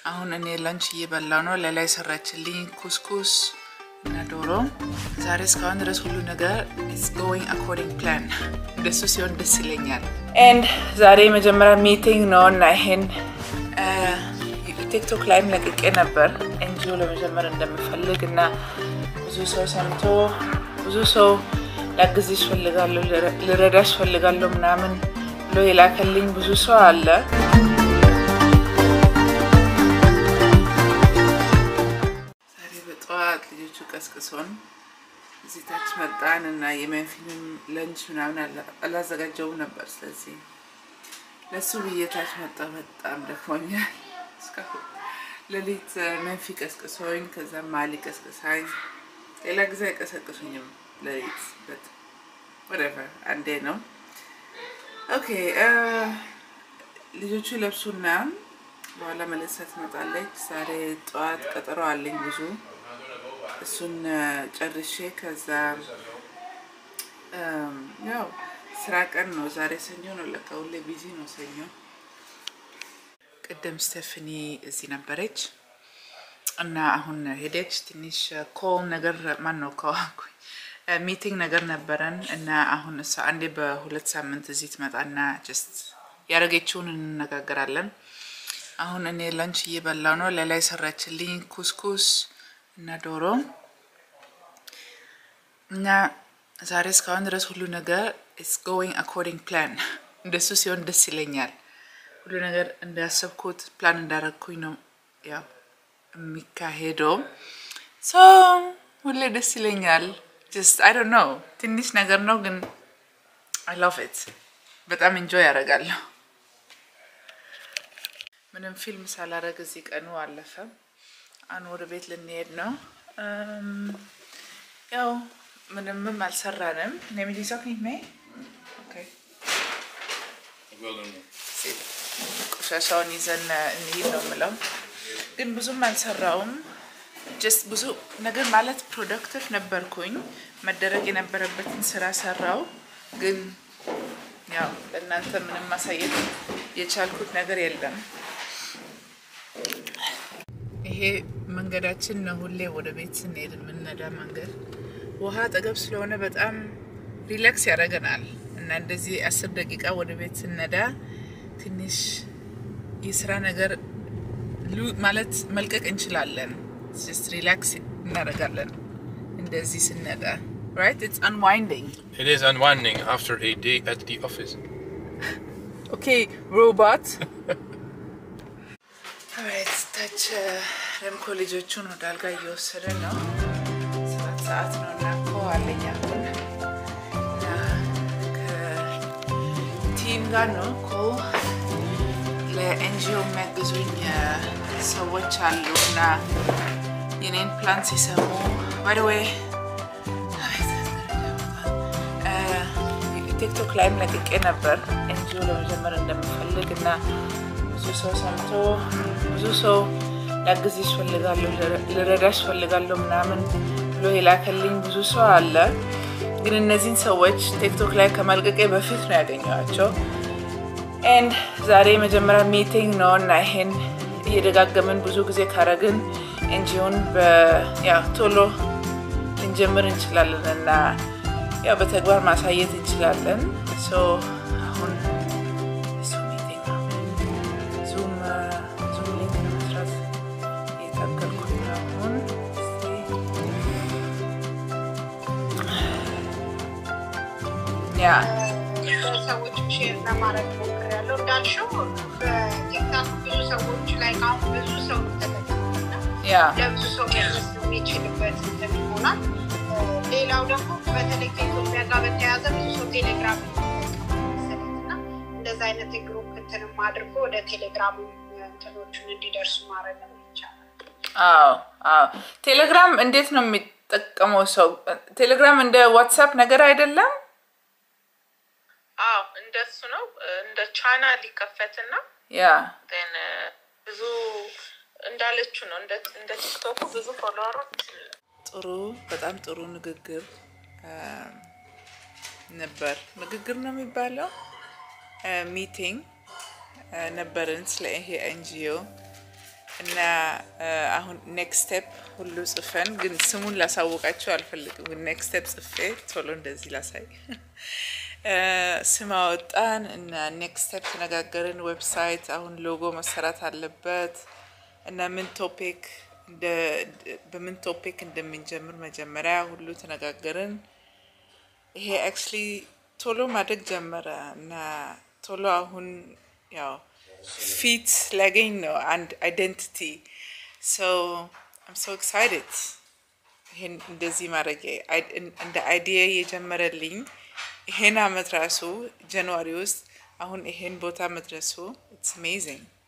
አሁን እኔ ላንች እየበላው ነው። ሌላ የሰራችልኝ ኩስኩስ እና ዶሮ። ዛሬ እስካሁን ድረስ ሁሉ ነገር ኢትስ ጎይንግ አኮርዲንግ ፕላን። እንደሱ ሲሆን ደስ ይለኛል። ኤንድ ዛሬ የመጀመሪያ ሚቲንግ ነው እና ይሄን ቲክቶክ ላይም ለቅቄ ነበር ኤንጂኦ ለመጀመር እንደምፈልግ እና ብዙ ሰው ሰምቶ ብዙ ሰው ላግዝሽ እፈልጋለሁ ልረዳሽ እፈልጋለሁ ምናምን ብሎ የላከልኝ ብዙ ሰው አለ። ዛሬ በጠዋት ልጆቹ ቀስቅሶን እዚህ ታች መጣን እና የመንፊንም ለንች ምናምን አላዘጋጀውም ነበር። ስለዚህ ለሱ ብዬ ታች መጣ። በጣም ደክሞኛል። እስካሁን ሌሊት መንፊ ቀስቅሶኝ ከዛ ማሊ ቀስቅሳኝ፣ ሌላ ጊዜ አይቀሰቅሱኝም ሌሊት በት ወደቨር አንዴ ነው። ኦኬ ልጆቹ ለብሱና በኋላ መለሳ ትመጣለች። ዛሬ ጠዋት ቀጠሮ አለኝ ብዙ እሱን ጨርሼ ከዛ ያው ስራ ቀን ነው ዛሬ ሰኞ ነው። ለካ ሁሌ ቢዚ ነው ሰኞ። ቅድም ስቴፍኒ እዚህ ነበረች እና አሁን ሄደች። ትንሽ ኮል ነገር ማን ነው ከዋኩኝ ሚቲንግ ነገር ነበረን እና አሁን እሷ አንዴ በሁለት ሳምንት እዚህ ትመጣና ጀስት ያደረገችውን እንነጋገራለን። አሁን እኔ ላንች እየበላው ነው። ሌላ የሰራችልኝ ኩስኩስ እና ዶሮ እና ዛሬ እስካሁን ድረስ ሁሉ ነገር ኢትስ ጎይንግ አኮርዲንግ ፕላን። እንደሱ ሲሆን ደስ ይለኛል። ሁሉ ነገር እንዳሰብኩት ፕላን እንዳረግኩኝ ነው ያው የሚካሄደው። ሶ ሁሌ ደስ ይለኛል። ጀስት አይ ዶንት ኖ ትንሽ ነገር ነው ግን አይ ላቭ ኢት በጣም ኢንጆይ ያደርጋለሁ። ምንም ፊልም ሳላረግ እዚህ ቀኑ አለፈ። አሁን ወደ ቤት ልንሄድ ነው። ያው ምንምም አልሰራንም። ነሚዲሳክ ሜ ቆሻሻውን ይዘን እንሂድ ነው የምለው፣ ግን ብዙም አልሰራውም። ጀስት ብዙ ነገር ማለት ፕሮዳክቲቭ ነበርኩኝ። መደረግ የነበረበትን ስራ ሰራው፣ ግን ያው ለእናንተ ምንም ማሳየት የቻልኩት ነገር የለም። ይሄ መንገዳችን ነው። ሁሌ ወደ ቤት ስንሄድ የምንነዳ መንገድ ውሃ አጠገብ ስለሆነ በጣም ሪላክስ ያደርገናል እና እንደዚህ አስር ደቂቃ ወደ ቤት ስንነዳ ትንሽ የስራ ነገር ማለት መልቀቅ እንችላለን። ጀስት ሪላክስ እናደርጋለን እንደዚህ ስንነዳ። right it's unwinding It is unwinding after a day at the office. okay robot alright ታች ረምኮ ልጆቹን ወደ አልጋ እየወሰደ ነው። ሰባት ሰዓት ነው እና እኮ አለኝ አሁን እና ከቲም ጋር ነው እኮ ለኤንጂኦ የሚያግዙኝ ሰዎች አሉ እና የኔን ፕላን ሲሰሙ ባይደወይ ቲክቶክ ላይም ለቅቄ ነበር ኤንጂኦ ለመጀመር እንደምፈልግ እና ብዙ ሰው ሰምቶ ብዙ ሰው ላግዝሽ እፈልጋለሁ ልረዳሽ እፈልጋለሁ ምናምን ብሎ የላከልኝ ብዙ ሰው አለ። ግን እነዚህን ሰዎች ቲክቶክ ላይ ከመልቀቄ በፊት ነው ያገኘኋቸው። ኤንድ ዛሬ የመጀመሪያ ሚቲንግ ነው እና ይሄን እየደጋገምን ብዙ ጊዜ ካረግን ኤንጂኦን ቶሎ ልንጀምር እንችላለን እና ያው በተግባር ማሳየት እንችላለን። አሁን እሱ ሚቲንግ ነው። ዙም ዙም ሊንክ ለመስራት እየታገልኩኝ ነው አሁን ያ ሰዎች ሼር ለማድረግ ሞክሬያለሁ። እንዳልሽው በቲክታክ ብዙ ሰዎች ላይ አሁን ብዙ ሰው ተጠቀመና ያ ለብዙ ሰው መድረስ የሚችልበት እንትን ይሆናል። ሌላው ደግሞ በተለይ ከኢትዮጵያ ጋር በተያያዘ ብዙ ሰው ቴሌግራም እና እንደዚ አይነት የግሩፕ እንትንም አድርጎ ወደ ቴሌግራም እንትኖቹን እንዲደርሱ ማድረግ ይቻላል። አዎ አዎ። ቴሌግራም እንዴት ነው የሚጠቀመው ሰው? ቴሌግራም እንደ ዋትሳፕ ነገር አይደለም። አዎ እንደሱ ነው። እንደ ቻናል ይከፈትና ያ ን ብዙ እንዳለችው ነው። እንደ እንደ ቲክቶኩ ብዙ ፎሎወሮች ጥሩ በጣም ጥሩ ንግግር ነበር። ንግግር ነው የሚባለው ሚቲንግ ነበርን ስለ ይሄ ኤንጂኦ እና አሁን ኔክስት ስቴፕ ሁሉ ጽፈን ግን ስሙን ላሳወቃቸው አልፈልግም። ግን ኔክስት ስቴፕ ጽፌ ቶሎ እንደዚህ ላሳይ ስም አወጣን እና ኔክስት ስቴፕ ተነጋገርን። ዌብሳይት አሁን ሎጎ መሰራት አለበት እና ምን ቶፒክ በምን ቶፒክ እንደምንጀምር መጀመሪያ ሁሉ ተነጋገርን። ይሄ አክቹሊ ቶሎ ማደግ ጀመረ እና ቶሎ አሁን ያው ፊት ላገኝ ነው አንድ አይደንቲቲ ሶ አም ሶ ኤክሳይትድ ይሄን እንደዚህ ማድረግ እንደ አይዲያ የጀመረልኝ ይሄን አመት ራሱ ጃንዋሪ ውስጥ አሁን ይሄን ቦታ መድረሱ ኢትስ አሜዚንግ